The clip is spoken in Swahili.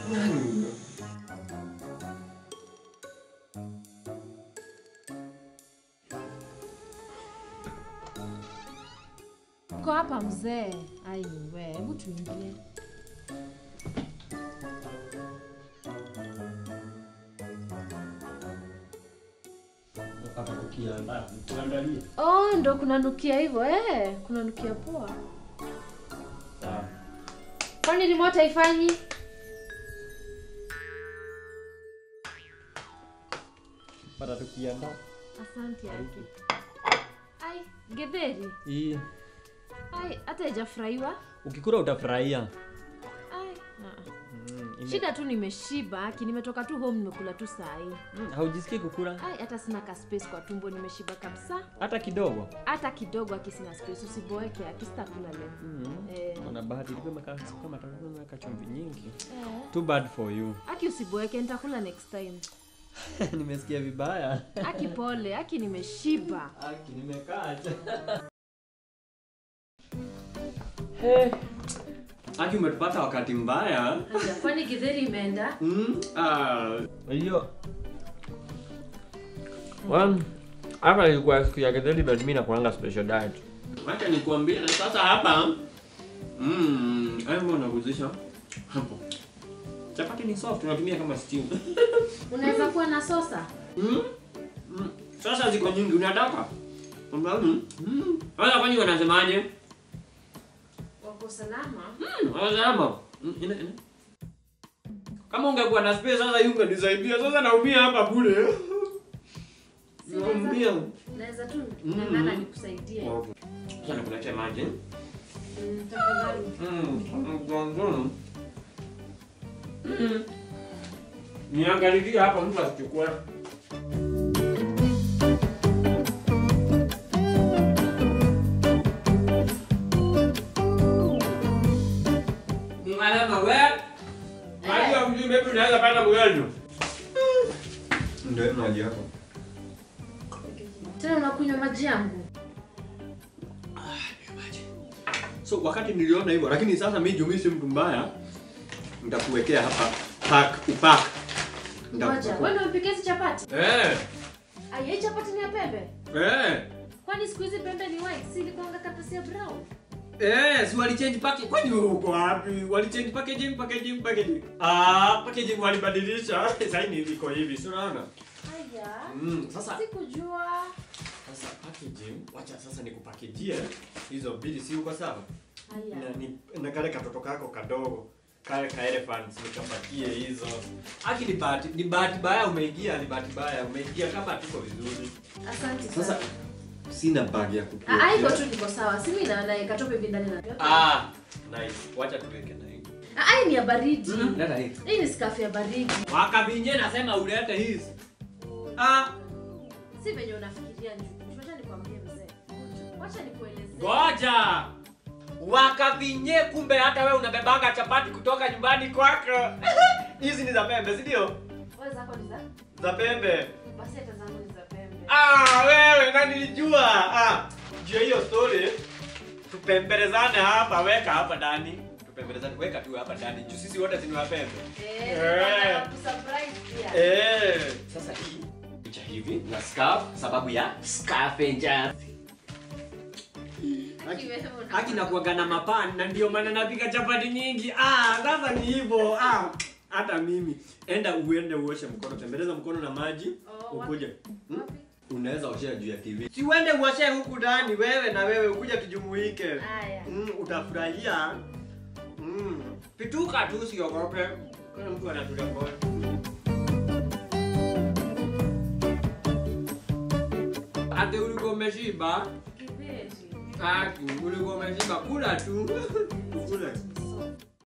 Uko hapa mzee? Ai we, hebu tuingie. Hapa tukiandaa, tuandalie. Oh, ndo kunanukia hivyo eh? Kunanukia poa. Sawa. Kwani remote haifanyi? Hapa tukiandaa. Asante yake. Ai, getheri. Hii Ai, hata haijafurahiwa. ukikula utafurahia. Ai, ah. Mm, ime- Shida tu nimeshiba, aki nimetoka tu home nimekula tu saa hii. Mm, haujisikii kukula Ai, hata sina ka space kwa tumbo, nimeshiba kabisa. hata kidogo. Hata kidogo aki sina space, usiboeke aki sitakula leo. Mm. Eh. Una bahati ilikuwa imekaa kama tatizo imeweka chumvi nyingi. Eh. Too bad for you. Aki usiboeke, nitakula next time. Nimesikia vibaya. Aki pole, aki nimeshiba. Aki nimekaa. Hey. Aki umetupata wakati mbaya. Haya, Kwani githeri imeenda? Mm. Ah, hiyo. Well, hapa ilikuwa siku ya getheri but mimi nakuanga special diet. Wacha nikuambie sasa hapa. Mm, hebu unaguzisha hapo. Chapati ni soft, unatumia kama stew. Unaweza kuwa na sosa? Mm? Mm. Sasa ziko nyingi unataka? Mm. Mm. Wala kwani wanasemaje? Wako salama? Mm, wanasema. Mm, ina ina. Kama ungekuwa na space sasa yunge nisaidia. Sasa naumia hapa bure. Naumia. Naweza tu Mm. ng'ang'ana nikusaidie. Okay. Sasa nikuletea maji. Mm, Tafadhali. Mm. Mm. Niangalilie hapa mtu asichukue. Mwanama wewe. Unajua mjui maybe unaweza pata mgonjwa. Ndio maji yako. Tena unakunywa maji yangu? So wakati niliona hivyo, lakini sasa mimi juu mimi si mtu mbaya, nitakuwekea hapa pack upack. Ngoja, wewe ndio umpike hizi chapati? Eh, Ai, hii chapati ni ya pembe? eh. Kwani siku hizi pembe ni white, si ilikuwanga karatasi ya brown? Eh, si walichange package. Kwani wewe uko wapi? Walichange packaging, packaging, packaging. Ah, packaging walibadilisha. Sasa hii iko hivi, si unaona? Haya. Mm, sasa Sikujua. sasa packaging, wacha sasa nikupackajie hizo mbili, si uko sawa? Haya. Na ni na kale katoto kako kadogo kale ka elephants nikapatie hizo. Aki ni bahati ni bahati baya umeingia, ni bahati baya umeingia kama tuko vizuri. Asante Sasa sana. sina bag ya kukuwekea. Ah, hivyo tu niko sawa. Si mimi na na katope hivi ndani na. Ah, nice. Wacha tuweke na hii. Ah, hii ni ya baridi. Leta hii. Hii ni skafu ya baridi. Wakabinye nasema ulete hizi. Ah, Si venye unafikiria njugu. Wacha nikwambie mzee. Wacha nikuelezee. ngoja. Wakabinye kumbe hata wewe unabebanga chapati kutoka nyumbani kwako. Hizi ni za pembe, si ndio? Wewe zako ni za? Za pembe. Basi hata zangu ni za pembe. Ah, wewe na nilijua. Ah, jua hiyo story. Tupembelezane hapa, weka hapa ndani. Tupembelezane, weka tu hapa ndani. Juu sisi wote si ni wa pembe. Eh, Eh. nataka kusurprise pia. Eh, sasa hii picha hivi na scarf sababu ya scavenger. Aki wewe una- Haki na kuaga na mapani na ndio maana napika chapati nyingi. Ah, sasa ni hivyo. Ah, hata mimi. Enda uende uoshe mkono, tembeleza mkono na maji, Oh, wapi? ukuje. Hmm? Wapi? Unaweza oshea juu ya TV. Si uende uoshe huku ndani wewe na wewe ukuja tujumuike. Haya. Mm, utafurahia. Mm. Pituka tu usiogope. Kuna mtu anatulia kwa. Ate ulikuwa umeshiba? Kibeti. Haki, ulikuwa umeshiba, kula tu. Kula.